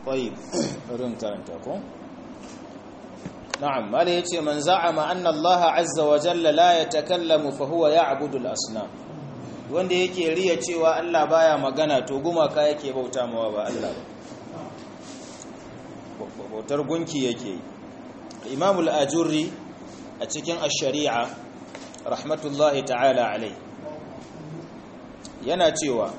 طيب rin karanta ko na'am mala yace man za'ama anna Allah azza wa jalla la yatakallamu fa huwa ya'budu al-asnam wanda yake riya cewa Allah baya magana to gumaka yake bauta mawa ba Allah ba bautar gunki yake Imam al-Ajurri a cikin ash-Shari'a rahmatullahi ta'ala alai yana cewa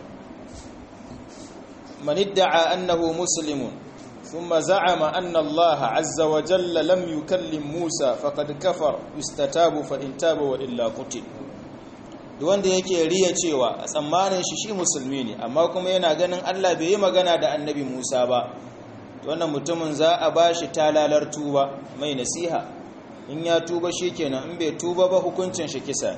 man idda'a annahu muslimun thumma za'ama anna Allah azza wa jalla lam yukallim Musa faqad kafar yustatabu fa in taba wa illa qutil wanda yake riya cewa a tsammanin shi shi musulmi ne amma kuma yana ganin Allah bai yi magana da annabi Musa ba wannan mutumin za a bashi talalar tuba mai nasiha in ya tuba shikenan in bai tuba ba hukuncin shi kisa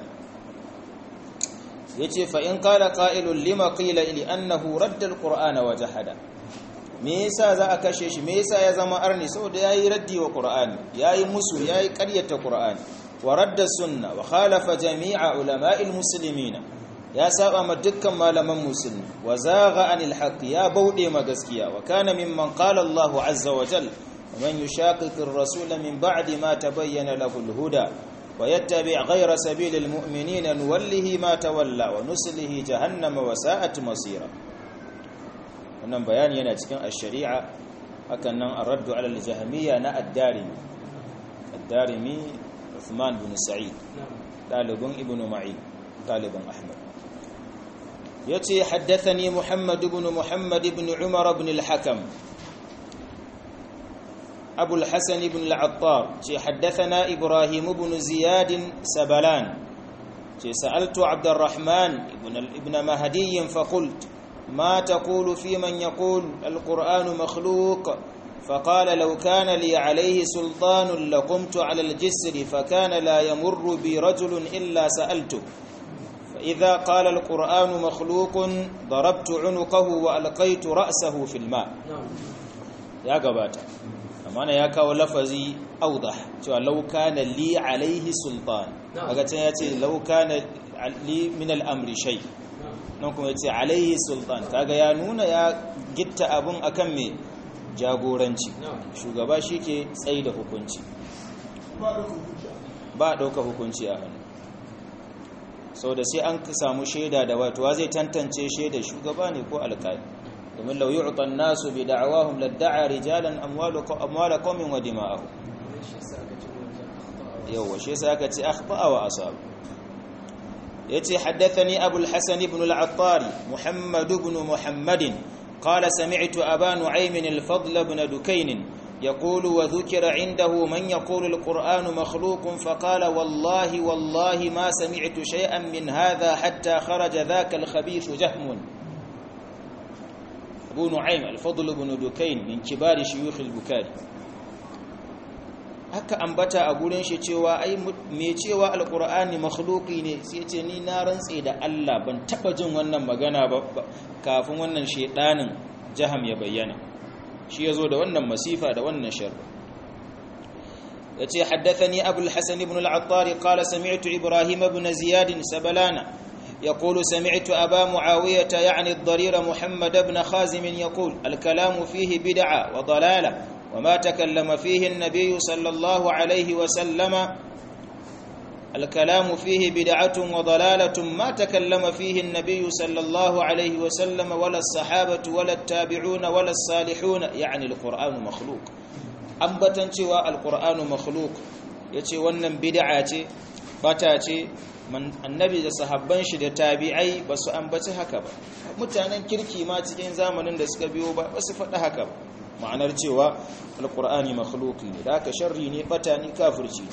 yace fa in qala qa'ilun lima qila li annahu radda alqur'ana wa jahada me yasa za a kashe shi me yasa ya zama arni saboda yayi raddi wa qur'ani yayi musu yayi ƙaryata qur'ani wa radda sunna wa khalafa jami'a ulama'il muslimina ya saba ma dukkan malaman musulmi wa zagha anil haqq ya baude ma gaskiya wa kana mimman qala Allahu azza wa jalla man yushaqiqir rasula min ba'di ma tabayyana lahu al-huda wa yattabi' ghayra sabilil mu'minina nuwallihi ma tawalla wa nuslihi jahannama wa sa'at masira wannan bayani yana cikin ash-shari'a hakan nan ar-raddu 'ala al-jahmiyya na ad-darimi ad-darimi Uthman bin Sa'id dalibin Ibn Ma'in dalibin Ahmad yace haddathani Muhammad ibn Muhammad ibn Umar ibn al-Hakam Abu al-Hasan ibn al-Attar ce haddathana Ibrahim ibn Ziyad Sabalan ce sa'altu Abd al-Rahman ibn ibn Mahdi fa qult ما تقول في من يقول القرآن مخلوق فقال لو كان لي عليه سلطان لقمت على الجسر فكان لا يمر بي رجل إلا سألته فإذا قال القرآن مخلوق ضربت عنقه وألقيت رأسه في الماء يا قبات أمانا يا كاو لفظي أوضح لو كان لي عليه سلطان أقول لو كان لي من الأمر شيء nan kuma ya ce alaihi sultan kaga ya nuna ya gitta abun akan mai jagoranci shugaba shi ke tsaye da hukunci ba ɗauka hukunci a hannu sau da sai an samu shaida da watuwa zai tantance shaida shugaba ne ko alƙali domin lauyi utan nasu bi da'awahum ladda'a rijalan amwala qaumin wa dima'ahu yawa shi sai aka ce akhta'a wa asab yace haddathani abul hasan ibn al-attari muhammad ibn muhammadin قال سمعت أبا نعيم الفضل بن دكين يقول وذكر عنده من يقول القرآن مخلوق فقال والله والله ما سمعت شيئا من هذا حتى خرج ذاك الخبيث جهم أبو نعيم الفضل بن دكين من كبار شيوخ البكاري haka ambata a gurin shi cewa ai me cewa alqur'ani makhluqi ne sai ce ni na rantse da Allah ban taba jin wannan magana ba kafin wannan shedanin jaham ya bayyana shi yazo da wannan masifa da wannan shar yace haddathani abul hasan ibn al-attar qala sami'tu ibrahim ibn ziyad sabalana يقول سمعت أبا معاوية يعني الضرير محمد بن خازم يقول الكلام فيه بدعة وضلالة وما تكلم فيه النبي صلى الله عليه وسلم الكلام فيه بدعة وضلالة ما تكلم فيه النبي صلى الله عليه وسلم ولا الصحابة ولا التابعون ولا الصالحون يعني القرآن مخلوق أنبتن cewa القرآن مخلوق yace wannan bid'a ce bata ce annabi da sahabban shi da tabi'ai ba su ambaci haka ba mutanen kirki ma cikin zamanin da suka biyo ba su faɗi haka ba ma'anar cewa alkur'ani makhluqi ne da aka sharri ne bata ne kafirci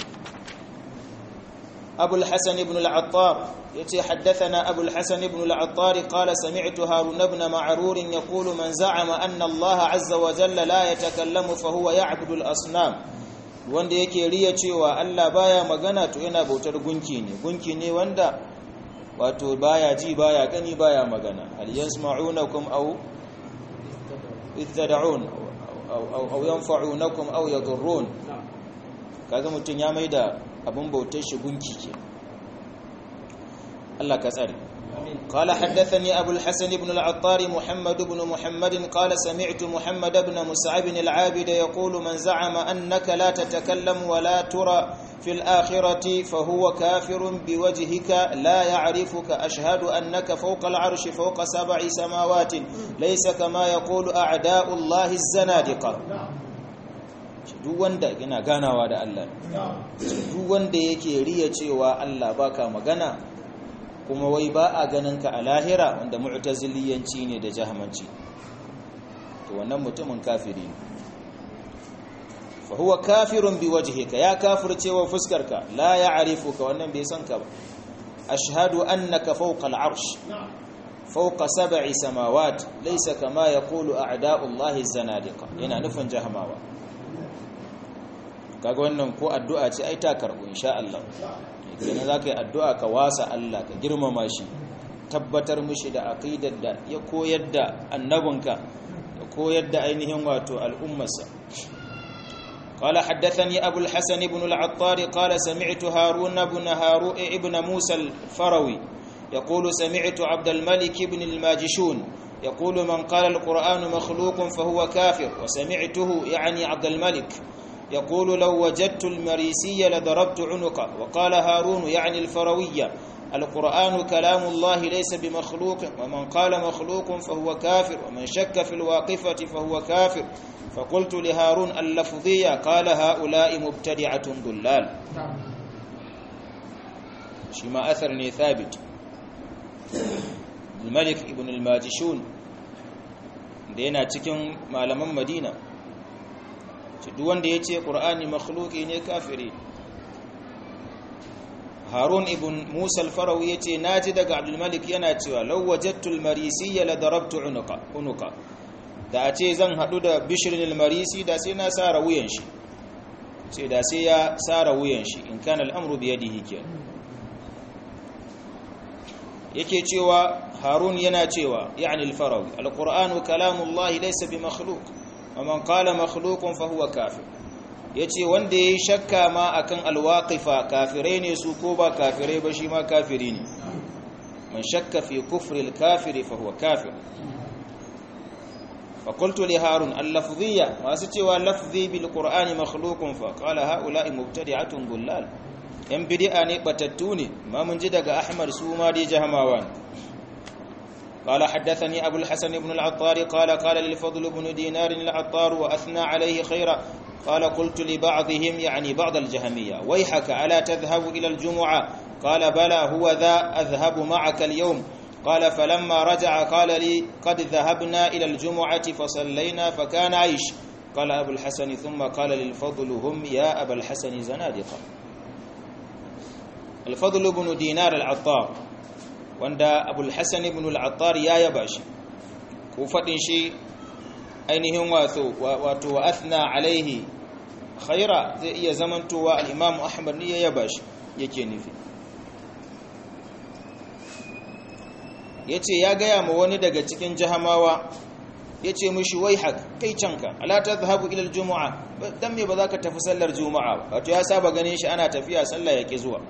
abul hasan ibn al-attar yace haddathana abul hasan ibn al-attar qala sami'tu harun ibn ma'rur yaqulu man za'ama anna allaha azza wa jalla la yatakallamu fa huwa ya'budu al-asnam wanda yake riya cewa Allah baya magana to yana bautar gunki ne gunki ne wanda wato baya ji baya gani baya magana hal yasma'unakum aw ittad'un aw yanfa'unakum aw yadurrun kaga mutun ya maida abun bautar shi gunki ke Allah ka tsare قال حدثني أبو الحسن بن العطار محمد بن محمد قال سمعت محمد بن مسعب العابد يقول من زعم أنك لا تتكلم ولا ترى في الآخرة فهو كافر بوجهك لا يعرفك أشهد أنك فوق العرش فوق سبع سماوات ليس كما يقول أعداء الله الزنادقة duk wanda yana ganawa da Allah duk wanda yake riya cewa Allah baka magana kuma wai ba a ganin ka a lahira wanda mu'taziliyanci ne da jahamanci to wannan mutumin kafiri ne fa huwa kafirun bi wajhika ya kafirce wa fuskarka la ya'rifuka wannan bai san ka ba ashhadu annaka fawqa al'arsh fawqa sab'i samawat laysa kama yaqulu a'da'u allahi zanadiqa yana nufin jahamawa kaga wannan ko addu'a ce ai ta karbu insha Allah kenan zaka yi addu'a ka wasa Allah ka girmama shi tabbatar mishi da aqidar da ya koyar da annabinka ya koyar da ainihin wato al'ummarsa قال حدثني أبو الحسن بن العطار قال سمعت هارون بن هارو ابن موسى الفروي يقول سمعت عبد الملك بن الماجشون يقول من قال القرآن مخلوق فهو كافر وسمعته يعني عبد الملك يقول لو وجدت المريسي لضربت عنقه وقال هارون يعني الفروية القرآن كلام الله ليس بمخلوق ومن قال مخلوق فهو كافر ومن شك في الواقفة فهو كافر فقلت لهارون اللفظية قال هؤلاء مبتدعة ضلال شما أثرني ثابت الملك ابن الماجشون دينا تكن malaman Madina duk wanda yace Qur'ani makhluqi ne kafiri Harun ibn Musa al-Farawi yace naji daga Abdul Malik yana cewa law wajadtu al-marisiyya la darabtu unuqa unuqa da a ce zan haɗu da bishirin ilmarisi da sai na tsara wuyan shi ce da sai ya tsara wuyan shi in kan al'amuru biya da hikiyar yake cewa harun yana cewa ya'ani alfarawi alƙur'anu kalamullahi laisa bi makhluk wa man qala makhlukun fa huwa kafir yace wanda yayi shakka ma akan alwaqifa kafirai ne su ko ba kafirai ba shi ma kafiri ne man shakka fi kufri alkafiri fa huwa kafir فقلت لهارون اللفظية ما ستوى لفظي بالقرآن مخلوق فقال هؤلاء مبتدعة ضلال yan bid'a ne batattu ne ma mun ji daga Ahmad su ma dai jahamawan قال حدثني أبو الحسن بن العطار قال قال للفضل بن دينار العطار وأثنى عليه خيرا قال قلت لبعضهم يعني بعض الجهمية ويحك ألا تذهب إلى الجمعة قال بلى هو ذا أذهب معك اليوم قال فلما رجع قال لي قد ذهبنا إلى الجمعة فصلينا فكان عيش قال أبو الحسن ثم قال للفضل هم يا أبا الحسن زنادقة الفضل بن دينار العطار wanda abul hassan ibn al-attar ya yaba shi ko fadin shi ainihin wato wato wa athna alaihi khaira zai iya zamantowa al-imam ahmad ne ya yaba shi yake nufi yace ya gaya ma wani daga cikin jahamawa yace mishi wai hak kai canka ala tadhhabu ila al-jumu'a dan me ba za ka tafi sallar juma'a wato ya saba ganin shi ana tafiya sallah yake zuwa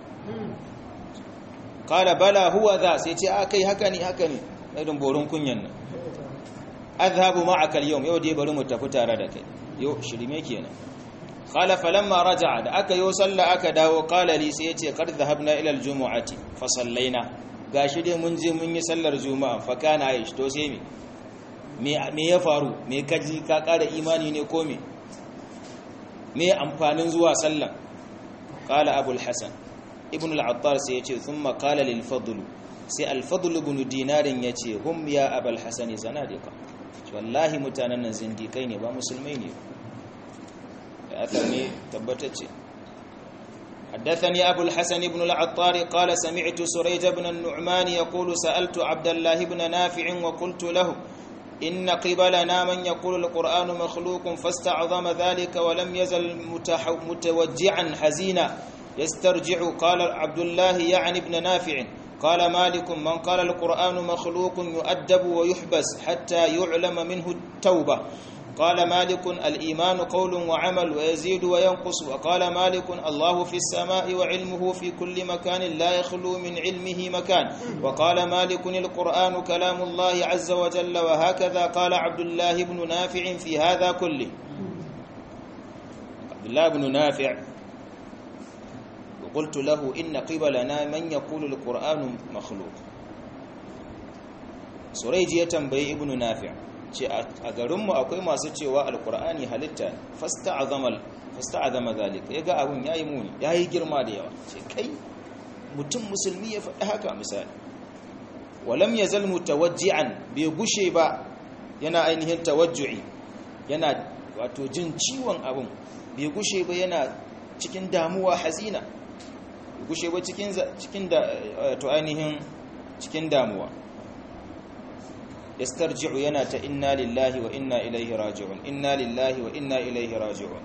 kala bala huwa za sai ce a kai haka ne haka ne irin borin kunyan nan azhabu ma'aka al-yawm yau dai bari mu tafi tare da kai yau shirme kenan kala falamma raja'a da aka yo sallah aka dawo kala li sai yace qad dhahabna ila al-jumu'ati fa sallaina gashi dai mun je mun yi sallar juma'a fa kana aish to sai me me ya faru me kaji ka kara imani ne ko me me amfanin zuwa sallah kala abul hasan ibn al-attar sai yace thumma qala lil fadl sai al-fadl ibn dinarin yace hum ya abul hasan zanadiqa wallahi mutanen nan zindikai ne ba musulmai ne athar ne tabbatacce حدثني أبو الحسن بن العطار قال سمعت سريج بن النعمان يقول سألت عبد الله بن نافع وقلت له إن قبلنا من يقول القرآن مخلوق فاستعظم ذلك ولم يزل متوجعا حزينا يسترجع قال عبد الله يعني ابن نافع قال مالك من قال القرآن مخلوق يؤدب ويحبس حتى يعلم منه التوبة وقال مالك الإيمان قول وعمل ويزيد وينقص وقال مالك الله في السماء وعلمه في كل مكان لا يخلو من علمه مكان وقال مالك القرآن كلام الله عز وجل وهكذا قال عبد الله بن نافع في هذا كله عبد الله بن نافع وقلت له إن قبلنا من يقول القرآن مخلوق سريج يتنبي ابن نافع ce a garinmu akwai masu cewa alkur'ani halitta fasta'azama zalika ya ga abin ya yi muni ya yi girma da yawa ce kai mutum musulmi ya faɗi haka misali walam ya zalmu tawajji'an bai gushe ba yana ainihin tawajju'i yana wato jin ciwon abin bai gushe ba yana cikin damuwa hazina bai gushe ba cikin da to ainihin cikin damuwa yastarji'u yana ta inna lillahi wa inna ilaihi raji'un inna lillahi wa inna ilaihi raji'un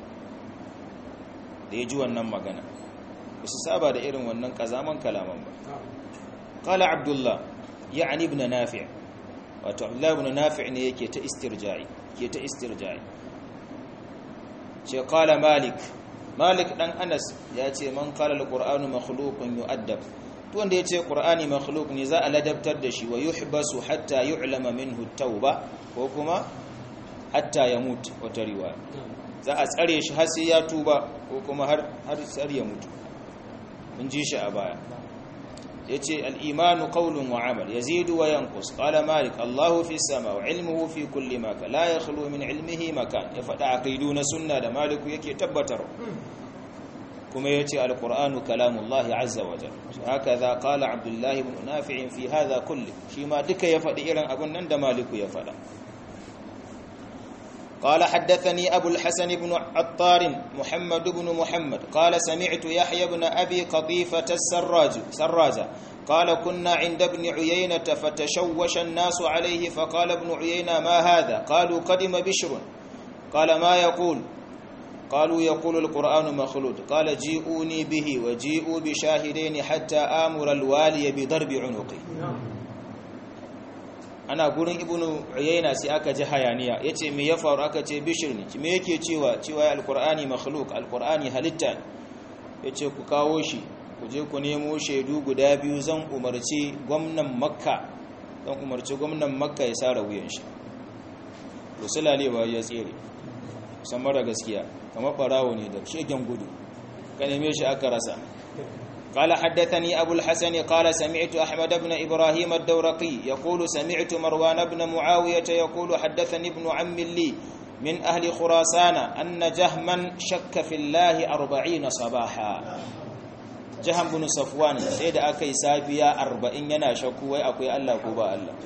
da ya ji wannan magana ba su saba da irin wannan kazaman kalaman ba qala abdullah ya'ni ibn nafi' wato abdullah ibn nafi' ne yake ta istirja'i ke ta istirja'i ce qala malik malik dan anas ya ce man qala alqur'anu makhluqun yu'addab to wanda yace qur'ani makhluq ne za a ladabtar da shi wa yuhbasu hatta yu'lama minhu tauba ko kuma hatta yamut wata riwaya za a tsare shi har sai ya tuba ko kuma har har sai ya mutu mun ji shi a baya yace al-imanu qawlun wa amal yazidu wa yanqus qala malik Allahu fi sama wa ilmuhu fi kulli makan la yakhlu min ilmihi makan ya fada aqidu na sunna da maliku yake tabbatar kuma yace al-qur'anu kalamullahi azza wa jalla hakaza qala abdullah ibn nafi' fi hadha kulli shi ma duka ya fadi irin abun nan da maliku ya fada قال حدثني أبو الحسن بن عطار محمد بن محمد قال سمعت يحيى بن أبي قطيفة السراج سراجة قال كنا عند ابن عيينة فتشوش الناس عليه فقال ابن عيينة ما هذا قالوا قدم بشر قال ما يقول قالوا يقول القرآن مخلوق قال جيئوني به وجيئوا بشاهدين حتى آمر الوالي بضرب عنقه ana gurin ibnu uyayna sai aka ji hayaniya yace me ya faru aka ce bishir ne me yake cewa cewa alqur'ani makhluq alqur'ani halitta yace ku kawo shi ku je ku nemo shaidu guda biyu zan umarci gwamnan makka zan umarci gwamnan makka ya sara wuyan shi to sulalewa ya tsere san mara gaskiya kamar barawo ne da shegen gudu ka neme shi aka rasa قال حدثني أبو الحسن قال سمعت أحمد بن إبراهيم الدورقي يقول سمعت مروان بن معاوية يقول حدثني ابن عم لي من أهل خراسان أن جهما شك في الله أربعين صباحا جهم بن صفوان سيد أكي سابيا أربعين ينا شكو أكوي الله كوبا الله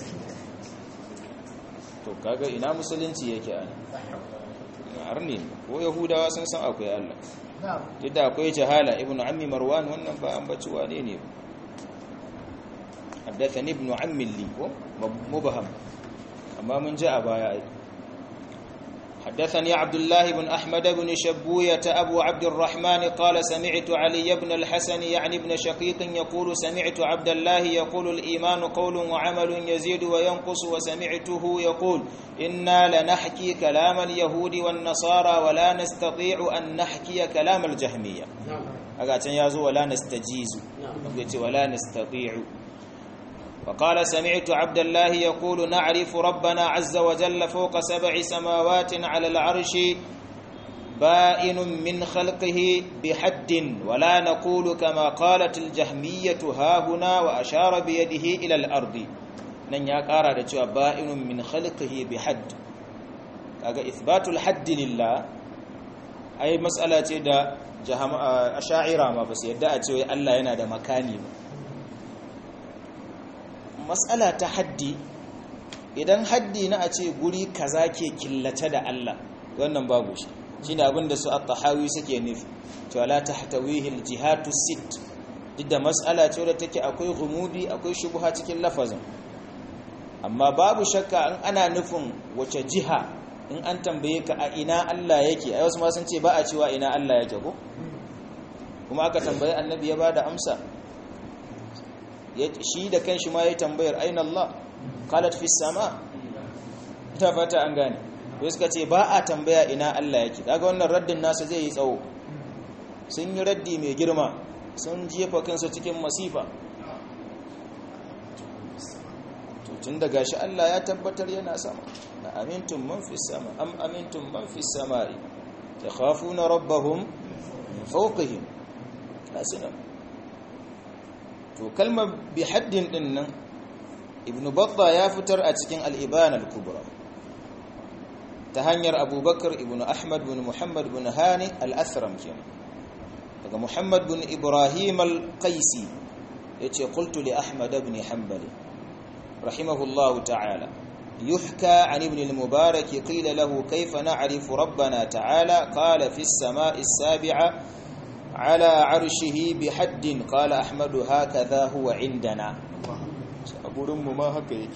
to kaga ina musulunci yake ana arni ko yahudawa sun san akwai Allah duk da akwai jahala ibn ammi marwan wannan ba an baci wane ne haddathani ibn ammi li ko mubham amma mun ji a baya ai حدثني عبد الله بن أحمد بن شبوية أبو عبد الرحمن قال سمعت علي بن الحسن يعني ابن شقيق يقول سمعت عبد الله يقول الإيمان قول وعمل يزيد وينقص وسمعته يقول إنا لنحكي كلام اليهود والنصارى ولا نستطيع أن نحكي كلام الجهمية أقاتن يازو ولا نستجيز ولا نستطيع وقال سمعت عبد الله يقول نعرف ربنا عز وجل فوق سبع سماوات على العرش بائن من خلقه بحد ولا نقول كما قالت الجهمية ها هنا وأشار بيده إلى الأرض nan ya kara da cewa ba'inun min khalqihi bi hadd kaga ithbatul hadd lillah ai mas'ala ce da asha'ira ma ba su yadda a cewa Allah yana da makani ba mas'ala ta haddi idan haddi na a ce guri kaza ke killace da Allah wannan babu shi shine abin da su at-tahawi suke nufi cewa la tahtawihi al-jihatu sit duk da mas'ala ce da take akwai gumudi akwai shubha cikin lafazin amma babu shakka in ana nufin wace jiha in an tambaye ka a ina Allah yake ai wasu ma sun ce ba a cewa ina Allah yake ko kuma aka tambaye annabi ya bada amsa shi da kanshi ma ya tambayar aina Allah qalat fi sama ta fata an gane to suka ce ba a tambaya ina Allah yake kaga wannan raddin nasa zai yi tsawo sun yi raddi mai girma sun jefa kansu cikin masifa to tun da gashi Allah ya tabbatar yana sama na amintum man fi sama am amintum man fi samai yakhafuna rabbahum min fawqihim kasina to kalmar bi haddin din nan ibn batta ya fitar a cikin al-ibana al-kubra ta hanyar abubakar ibn ahmad bin muhammad bin hani al-athram kenan daga muhammad bin ibrahim al-qaisi yace qultu li ahmad ibn hanbali rahimahullahu ta'ala يحكى عن ابن المبارك قيل له كيف نعرف ربنا تعالى قال في السماء السابعة على عرشه بحد قال أحمد هكذا هو عندنا أبو رم ما هكذا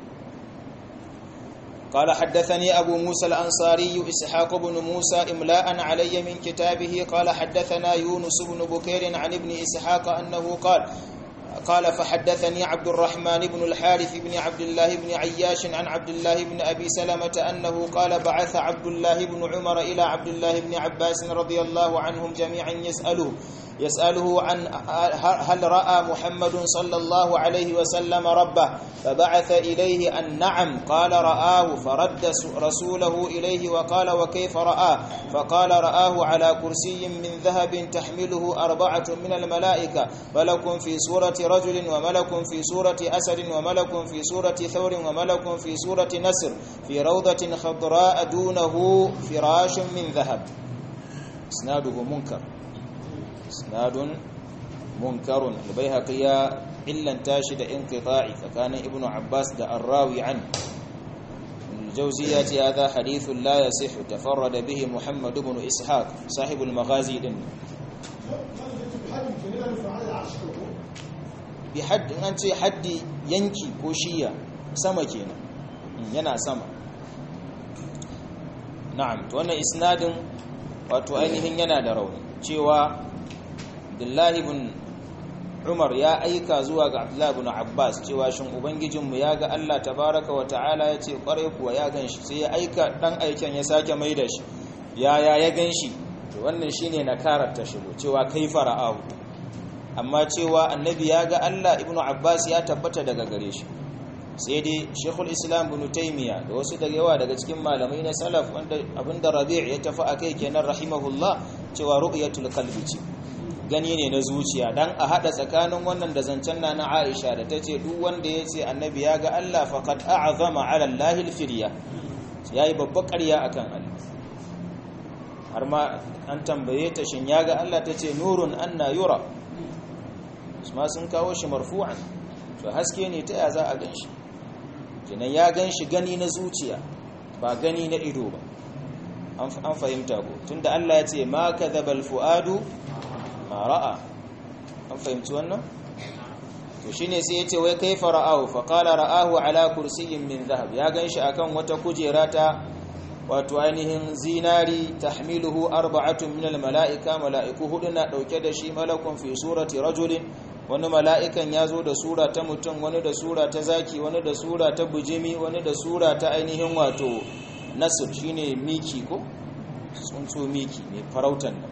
قال حدثني أبو موسى الأنصاري إسحاق بن موسى إملاء علي من كتابه قال حدثنا يونس بن بكير عن ابن إسحاق أنه قال قال فحدثني عبد الرحمن بن الحارث بن عبد الله بن عياش عن عبد الله بن أبي سلمة أنه قال بعث عبد الله بن عمر إلى عبد الله بن عباس رضي الله عنهم جميعا يسأله يسأله عن هل رأى محمد صلى الله عليه وسلم ربه فبعث إليه أن نعم قال رآه فرد رسوله إليه وقال وكيف رآه فقال رآه على كرسي من ذهب تحمله أربعة من الملائكة ملك في سورة رجل وملك في سورة أسد وملك في سورة ثور وملك في سورة نسر في روضة خضراء دونه فراش من ذهب اسناده منكر اسناد منكر البيهقي إلا تاشد انقطاعي فكان ابن عباس دا الراوي عنه الجوزية هذا حديث لا يصح تفرد به محمد بن إسحاق صاحب المغازي دن بحد أنت حد ينكي كوشية سما كينا yana sama na'am to wannan isnadin wato ainihin yana da rauni cewa Abdullahi bin Umar ya aika zuwa ga Abdullahi bin Abbas cewa shin ubangijinmu ya ga Allah tabaraka wa ta'ala ya ce kwarai kuwa ya ganshi sai ya aika dan aiken ya sake mai da shi yaya ya ganshi to wannan shine nakarar ta shigo cewa kai fara'ahu amma cewa annabi ya ga Allah ibnu Abbas ya tabbata daga gare shi sai dai Sheikhul Islam Ibn Taymiyyah da wasu daga yawa daga cikin malamai na salaf wanda abinda Rabi' ya tafi akai kenan rahimahullah cewa ru'yatul qalbi ce gani ne na zuciya dan a hada tsakanin wannan da zancen na Aisha da tace duk wanda yace annabi ya ga Allah faqad a'zama 'ala Allah al-firya yayi babbar ƙarya akan Allah har ma an tambaye ta shin ya ga Allah tace nurun anna yura ma sun kawo shi marfu'an to haske ne ta ya za a ganshi kenan ya ganshi gani na zuciya ba gani na ido ba an fahimta ko tunda Allah ya ce ma kadhaba al-fuadu ma ra'a an fahimci wannan to shine sai yace wai kaifa ra'ahu fa qala ra'ahu ala kursiyyin min dhahab ya ganshi akan wata kujera ta wato ainihin zinari tahmiluhu arba'atun min almala'ika mala'iku hudu na dauke da shi malakun fi surati rajulin wani mala'ikan ya zo da sura ta mutum wani da sura ta zaki wani da sura ta bujimi wani da sura ta ainihin wato nasir shine miki ko tsuntsu miki mai farautan nan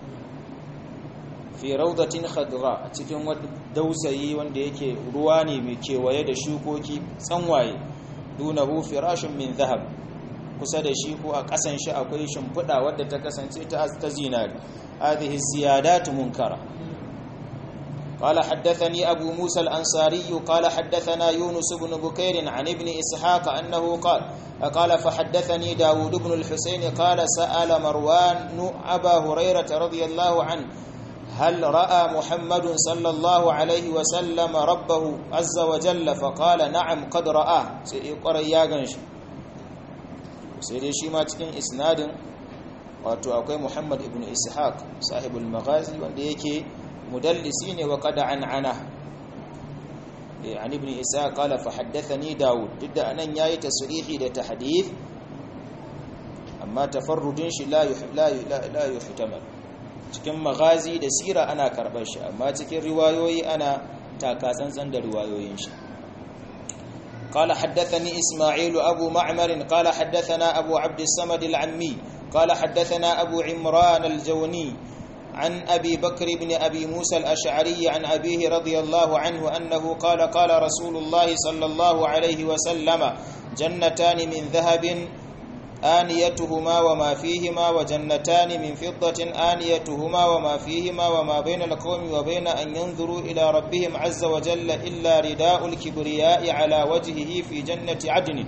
fi raudatin khadra a cikin wani dausayi wanda yake ruwa ne mai kewaye da shukoki tsanwaye dunahu firashin min zahab kusa da shi ko a kasan shi akwai shimfiɗa wadda ta kasance ta ta zinari hadhihi ziyadat munkara قال حدثني أبو موسى الأنصاري قال حدثنا يونس بن بكير عن ابن إسحاق أنه قال قال فحدثني داود بن الحسين قال سأل مروان أبا هريرة رضي الله عنه هل رأى محمد صلى الله عليه وسلم ربه عز وجل فقال نعم قد رآه سيقر ياغنش سيدي شيما cikin isnadin wato akwai Muhammad ibn Ishaq sahibul maghazi wanda yake mudallisi ne wa qad an'ana an ibn Ishaq qala fa haddathani Dawud didda anan yayi tasrihi da tahdith amma tafarrudin shi la la la yuhtamal cikin magazi da sira ana karɓar shi amma cikin riwayoyi ana takatsantsan da riwayoyin shi قال حدثني إسماعيل أبو معمر قال حدثنا أبو عبد الصمد العمي قال حدثنا أبو عمران الجوني عن أبي بكر بن أبي موسى الأشعري عن أبيه رضي الله عنه أنه قال قال رسول الله صلى الله عليه وسلم جنتان من ذهب آنيتهما وما فيهما وجنتان من فضة آنيتهما وما فيهما وما بين القوم وبين أن ينظروا إلى ربهم عز وجل إلا رداء الكبرياء على وجهه في جنة عدن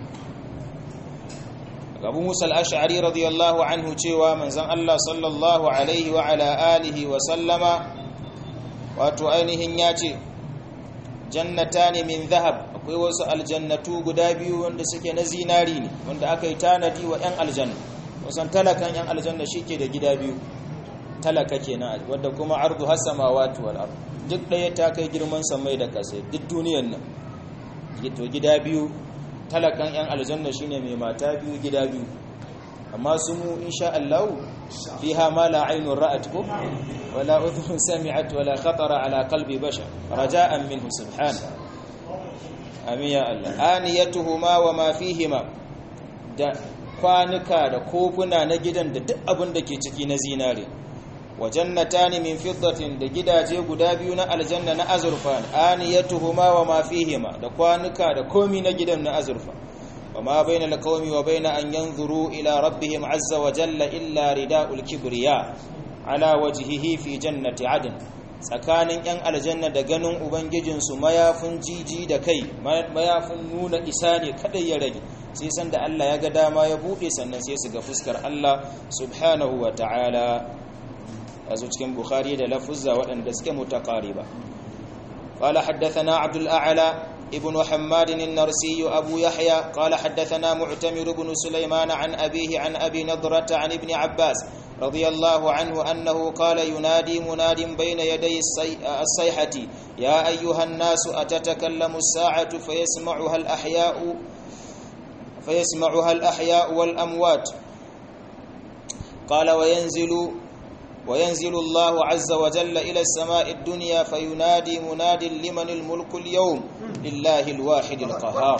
abu musa al'ashari radiyallahu anhu cewa manzan Allah sallallahu alaihi wa ala alihi wa sallama wato ainihin ya ce jannata ne min zahab akwai wasu aljannatu guda biyu wanda suke na zinari ne wanda aka yi tanadi wa 'yan aljanna wasan talakan 'yan aljanna shi ke da gida biyu talaka kenan wadda kuma ardu hasama watu wal ardu duk ɗaya ta kai girman samai da kasai duk duniyan nan to gida biyu talakan 'yan aljanna shine mai mata biyu gida biyu amma su mu insha Allah fiha ma la aynun ra'at ko wala udhun sami'at wala khatara ala qalbi bashar raja'an minhu subhana amin ya Allah aniyatuhuma wa ma fihima da kwanuka da kofuna na gidan da duk abin da ke ciki na zinare wa jannatani min fiddatin da gidaje guda biyu na aljanna na azurfa aniyatuhuma wa ma fihima da kwanuka da komi na gidan na azurfa wa ma bainal qaumi wa baina an yanzuru ila rabbihim azza wa jalla illa ridaul kibriya ala wajhihi fi jannati adn tsakanin yan aljanna da ganin ubangijin su mayafin jiji da kai mayafin nuna isa ne kadai ya rage sai san da Allah ya ga dama ya bude sannan sai su ga fuskar Allah subhanahu wa ta'ala azu cikin bukhari da lafuzza waɗanda suke mutaqariba qala haddathana abdul a'la ibn hammad an-narsi abu yahya qala haddathana mu'tamir ibn sulaiman an abihi an abi nadrata an ibn abbas radiyallahu anhu annahu qala yunadi munadin bayna yaday as-sayhati ya ayyuha an-nas atatakallamu as-sa'atu fayasma'uha al-ahya'u fayasma'uha al-ahya'u wal-amwat qala wa yanzilu وينزل الله عز وجل إلى السماء الدنيا فينادي مناد لمن الملك اليوم لله الواحد القهار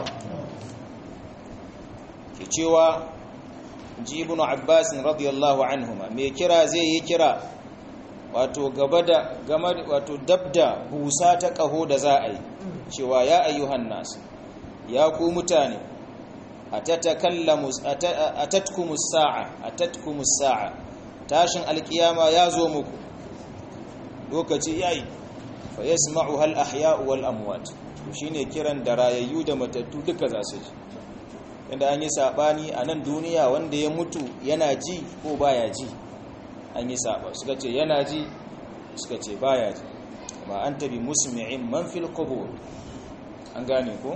cewa ji ibn abbas radiyallahu anhuma me kira zai yi kira wato gaba da wato dabda busa ta kaho da za a yi cewa ya ayyuhan nas ya ku mutane atatakallamu atatkumus sa'a atatkumus sa'a tashin alkiyama ya zo muku lokaci yayi fa yasma'u hal ahya'u wal amwat shine kiran da rayayyu da matattu duka za su ji inda an yi sabani a nan duniya wanda ya mutu yana ji ko baya ji an yi saba suka ce yana ji suka ce baya ji ma anta bi musmi'in man fil qubur an gane ko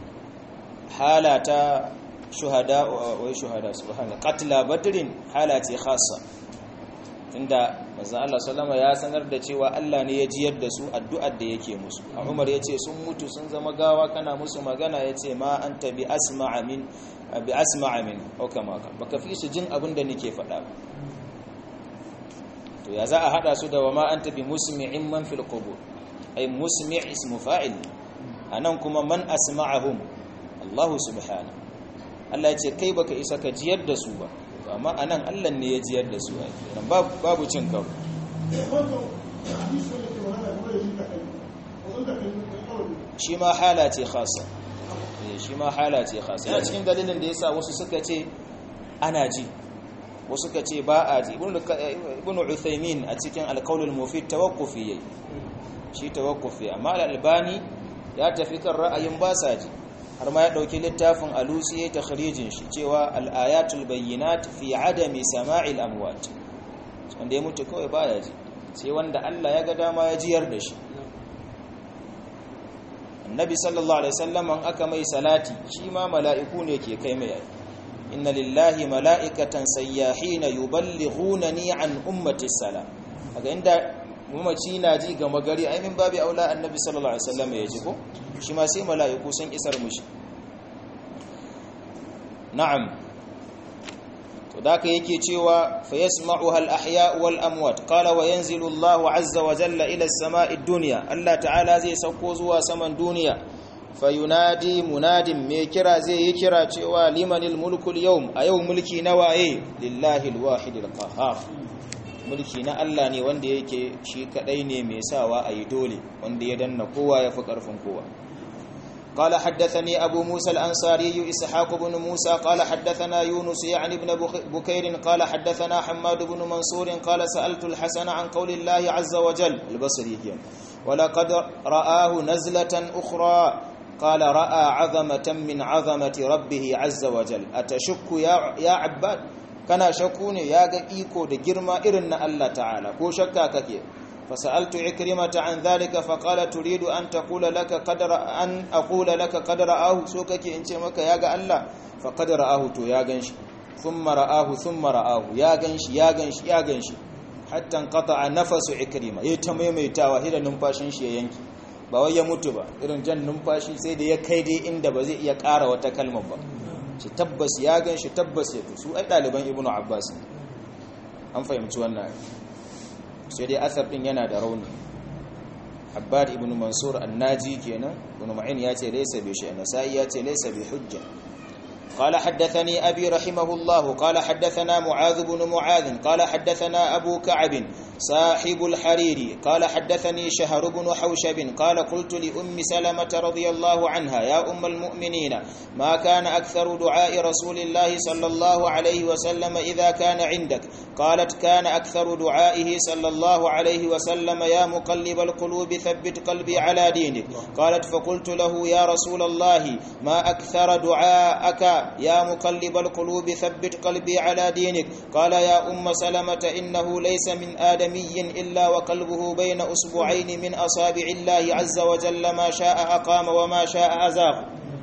halata shuhada wai shuhada subhana qatla badrin hala ce khassa inda manzo Allah sallama ya sanar da cewa Allah ne ya jiyar da su addu'ar da yake musu a Umar yace sun mutu sun zama gawa kana musu magana yace ma anta bi asma'a min bi asma'a min au kama ka baka fi su jin abin da nake faɗa to ya za a hada su da wa ma anta bi musmi'in man fil qubur ay musmi' ismu fa'il anan kuma man asma'ahum Allah subhanahu Allah yace kai baka isa ka jiyar da su ba amma a nan allah ne ya jiyar da su nan babu cin kawo shi ma hala ce khasa shi ma hala ce khasa yana cikin dalilin da ya sa wasu suka ce ana ji wasu suka ce ba a ji ibn uthaymin a cikin alkaulul mufid tawakkufi yayi shi tawakkufi amma al-albani ya tafi kan ra'ayin ba sa ji har ma ya ɗauki littafin alusi ya takhrijin shi cewa al'ayatul bayyinat fi adami sama'il amwat wanda ya mutu kawai baya ji sai wanda Allah ya ga dama ya jiyar da shi annabi sallallahu alaihi wasallam an aka mai salati shi ma mala'iku ne ke kai mai inna lillahi mala'ikatan sayyahina yuballighunani an ummati salam kaga inda mamaci na ji ga magari ainihin babu aula annabi sallallahu alaihi wasallam ya ji ko shi ma sai mala'iku sun isar mushi na'am to daka yake cewa fa yasma'uha al-ahya wal amwat qala wa yanzilu Allahu azza wa jalla ila as-sama'i ad-dunya Allah ta'ala zai sauko zuwa saman duniya fayunadi munadin mai kira zai yi kira cewa limanil mulkul yau a yau mulki na waye lillahi alwahidil qahhar mulki na Allah ne wanda yake shi kadai ne mai sawa a yi dole wanda ya danna kowa ya fi karfin kowa قال حدثني أبو موسى الأنصاري إسحاق بن موسى قال حدثنا يونس يعني ابن بكير قال حدثنا حماد بن منصور قال سألت الحسن عن قول الله عز وجل البصري ولقد رآه نزلة أخرى قال رأى عظمة من عظمة ربه عز وجل أتشك يا, يا عباد كان شكوني يا إيكو دي جرما إرن الله تعالى كو شكا كثير فسألت عكرمة عن ذلك فقال تريد أن تقول لك قدر أن أقول لك قد رآه سوكك إن مك يا الله فقد رآه تو يا غنش ثم رآه ثم رآه يا غنش يا غنش يا غنش حتى انقطع نفس عكرمة يتميميتاوا هدا numfashin shi ya yanki ba wai ya mutu ba irin jan numfashi sai da ya kai dai inda ba zai iya ƙara wata kalmar ba shi tabbas ya ganshi tabbas ya su ai ɗaliban ibnu abbas an fahimci wannan sai dai asar din yana da rauni abbad ibn mansur annaji kenan ibn ma'in ya ce laysa bi shay'in nasai ya ce laysa bi hujja قال حدثني أبي رحمه الله قال حدثنا معاذ بن معاذ قال حدثنا أبو كعب صاحب الحريري قال حدثني شهر بن حوشب قال قلت لأم سلمة رضي الله عنها يا أم المؤمنين ما كان أكثر دعاء رسول الله صلى الله عليه وسلم إذا كان عندك قالت كان أكثر دعائه صلى الله عليه وسلم يا مقلب القلوب ثبت قلبي على دينك قالت فقلت له يا رسول الله ما أكثر دعاءك يا مقلب القلوب ثبت قلبي على دينك قال يا أم سلمة إنه ليس من آدمي إلا وقلبه بين أسبوعين من أصابع الله عز وجل ما شاء أقام وما شاء أزاغ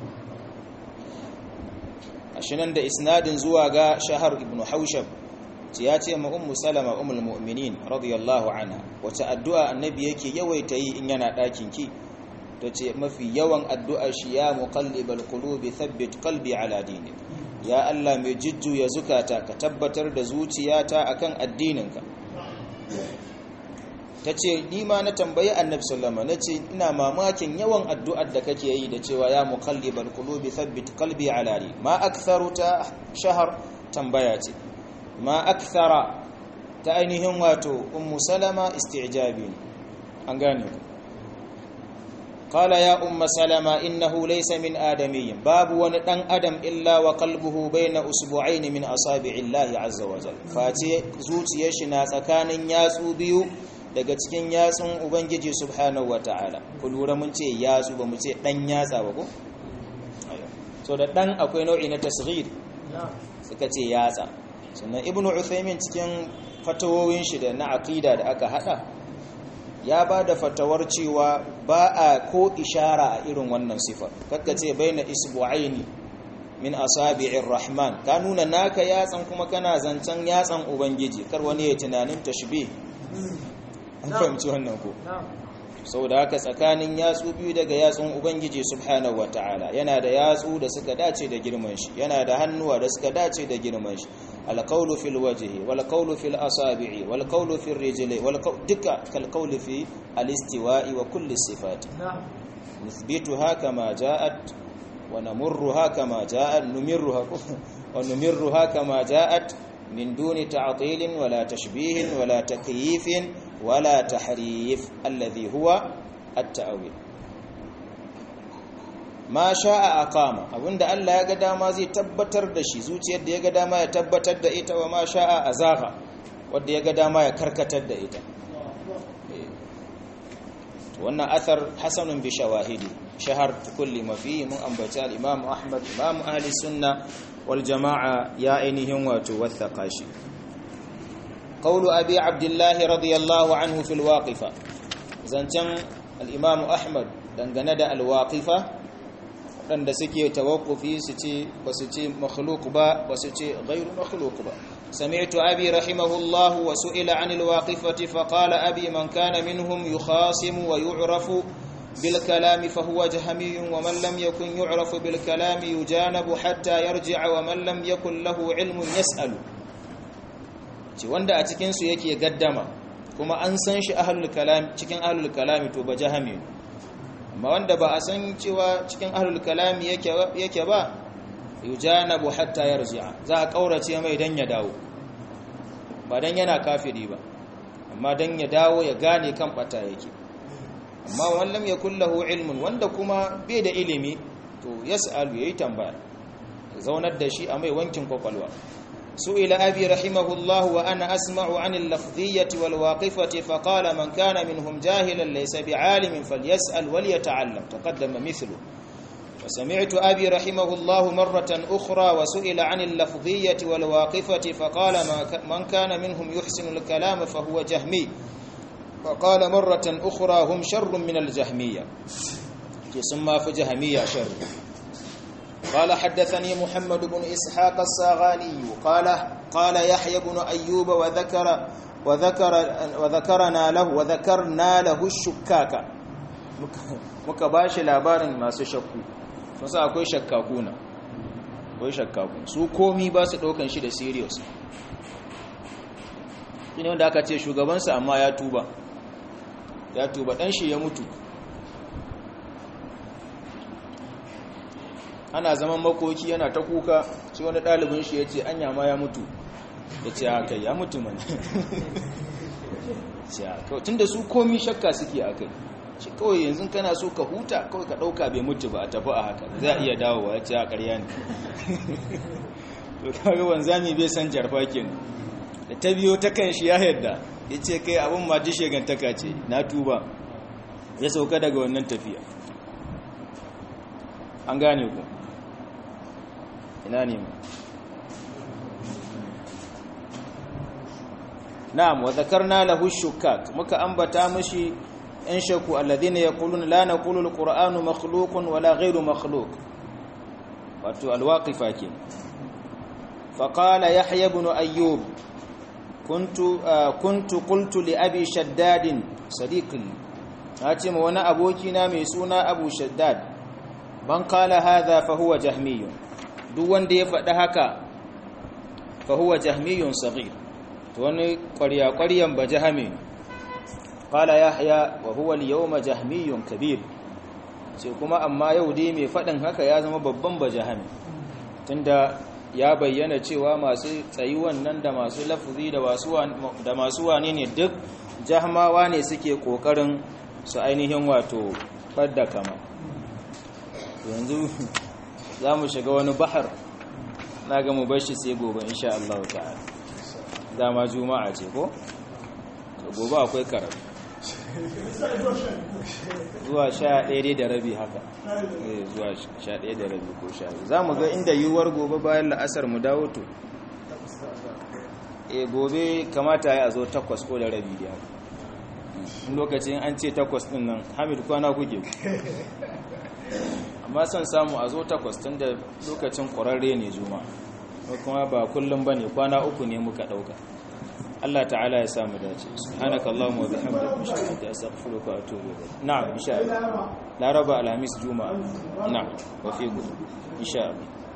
ashinan da isnadin zuwa ga shahar ibn haushab ya ce ma ummu salama ummul mu'minin radiyallahu anha wace addu'a annabi yake yawaita yi in yana ɗakin ki tace mafi yawan addu'a shi ya muqallibal qulubi thabbit qalbi ala dinik ya Allah mai jujjuya zukata ka tabbatar da zuciyata akan addininka tace ni ma na tambayi annabi sallama nace ina mamakin yawan addu'ar da kake yi da cewa ya muqallibal qulubi thabbit qalbi ala dinik ma aktharu ta shahar tambaya ce ma akthara ta ainihin wato ummu salama isti'jabi an gane qala ya umma salama innahu laysa min adamiyyin babu wani dan adam illa wa qalbuhu bayna usbu'ain min asabi'illahi azza wa jalla face zuciyar shi na tsakanin yatsu biyu daga cikin yatsun ubangiji subhanahu wataala ku lura mun ce yatsu ba mu ce dan yatsa ba ko so da dan akwai nau'i na tasghir suka ce yatsa sannan ibn uthaymin cikin fatawowin shi da na aqida da aka hada ya ba da fatawar cewa ba a ko ishara a irin wannan sifar kakka ce baina isbu'aini min asabi'ir rahman ka nuna naka yatsan kuma kana zancen yatsan ubangiji kar wani ya tunanin tashbih an fahimci wannan ko saboda haka tsakanin yatsu biyu daga yatsun ubangiji subhanahu wataala yana da yatsu da suka dace da girman shi yana da hannuwa da suka dace da girman shi alqawlu fil wajhi wal qawlu fil asabi'i wal qawlu fil rijli wal duka kal qawli fi al istiwa'i wa kulli sifat nuthbituha kama ja'at wa namurruha kama ja'at numirruha wa numirruha kama ja'at min duni ta'tilin wala tashbihin wala takyifin wala tahrif alladhi huwa at-ta'wil ma sha'a aqama abinda Allah ya ga dama zai tabbatar da shi zuciyar da ya ga dama ya tabbatar da ita wa ma sha'a azaga wanda ya ga dama ya karkatar da ita wannan athar hasanun bi shawahidi shahar kulli ma fi mun ambaci al-imam Ahmad imam ahli sunna wal jama'a ya ainihin wato wathaqa shi قول أبي عبد الله رضي الله عنه في الواقفة زنتم الإمام أحمد دنگند الواقفة عند سكي توقفي ستي وستي مخلوق با وستي غير مخلوق با سمعت أبي رحمه الله وسئل عن الواقفة فقال أبي من كان منهم يخاصم ويعرف بالكلام فهو جهمي ومن لم يكن يعرف بالكلام يجانب حتى يرجع ومن لم يكن له علم يسأل ce wanda a cikinsu yake gaddama kuma an san shi ahlul kalam cikin ahlul kalami to ba jahami amma wanda ba a san cewa cikin ahlul kalami yake yake ba yujanabu hatta yarji'a za a kaurace mai dan ya dawo ba dan yana kafiri ba amma dan ya dawo ya gane kan bata yake amma wallam yakul lahu ilmun wanda kuma bai da ilimi to yas'alu yayi tambaya zaunar da shi a mai wankin kwakwalwa سئل أبي رحمه الله وأنا أسمع عن اللفظية والواقفة فقال من كان منهم جاهلا ليس بعالم فليسأل وليتعلم تقدم مثله وسمعت أبي رحمه الله مرة أخرى وسئل عن اللفظية والواقفة فقال من كان منهم يحسن الكلام فهو جهمي فقال مرة أخرى هم شر من الجهمية ثم في جهمية شر قال حدثني محمد بن إسحاق الساغاني قال قال يحيى بن أيوب وذكر وذكر وذكرنا له وذكرنا له الشكاك muka ba shi labarin masu shakku sun sa akwai shakkakuna akwai shakkaku su komi ba su ɗaukan shi da serious shi ne wanda aka ce shugabansa amma ya tuba ya tuba ɗan shi ya mutu ana zaman makoki yana ta kuka shi wani ɗalibin shi ya ce anya ma ya mutu ya ce haka ya mutu mana tun da su komi shakka suke a kai shi kawai yanzu kana so ka huta kawai ka ɗauka bai mutu ba a tafi a haka za a iya dawowa ya ce a ƙarya ne to kaga wanzami bai san jarfa kenan da ta biyo ta kan shi ya yadda ya ce kai abin ma ji shegantaka ce na tuba ya sauka daga wannan tafiya an gane ku ina ne mu na'am wa zakarna lahu shukak muka ambata mishi in shaku alladhina yaquluna la naqulu alqur'anu makhluqun wala ghayru makhluq wato alwaqifa ke فقال يحيى بن أيوب كنت كنت قلت لأبي شداد صديقي هاتم وانا أبوكنا ميسونا أبو شداد من قال هذا فهو جهمي duk wanda ya faɗi haka fa huwa jahmiyun saghir to wani ƙwarya-ƙwaryan ba jahami qala yahya wa huwa al-yawma jahmiyun kabir sai kuma amma yau dai mai faɗin haka ya zama babban ba jahami tunda ya bayyana cewa masu tsayuwan nan da masu lafuzi da masu wane ne duk jahmawa ne suke kokarin su ainihin wato fadda kama yanzu za mu shiga wani bahar na ga mu bashi sai gobe insha Allah ta'ala dama juma'a ce ko gobe akwai karatu zuwa sha ɗaya da rabi haka zuwa sha ɗaya da rabi ko sha za mu ga inda yiwuwar gobe bayan la'asar mu dawo to e gobe kamata ya zo takwas ko da rabi da lokacin an ce takwas ɗin nan hamid kwana kuke amma son samu a zo takwas tun da lokacin ƙwararre ne juma kuma ba kullum ba ne kwana uku ne muka ɗauka Allah ta'ala ya samu dace subhanaka allahumma wa bihamdika ashhadu an astaghfiruka wa atubu ilayk na'am insha Allah laraba alhamis juma'a na'am wa fi insha Allah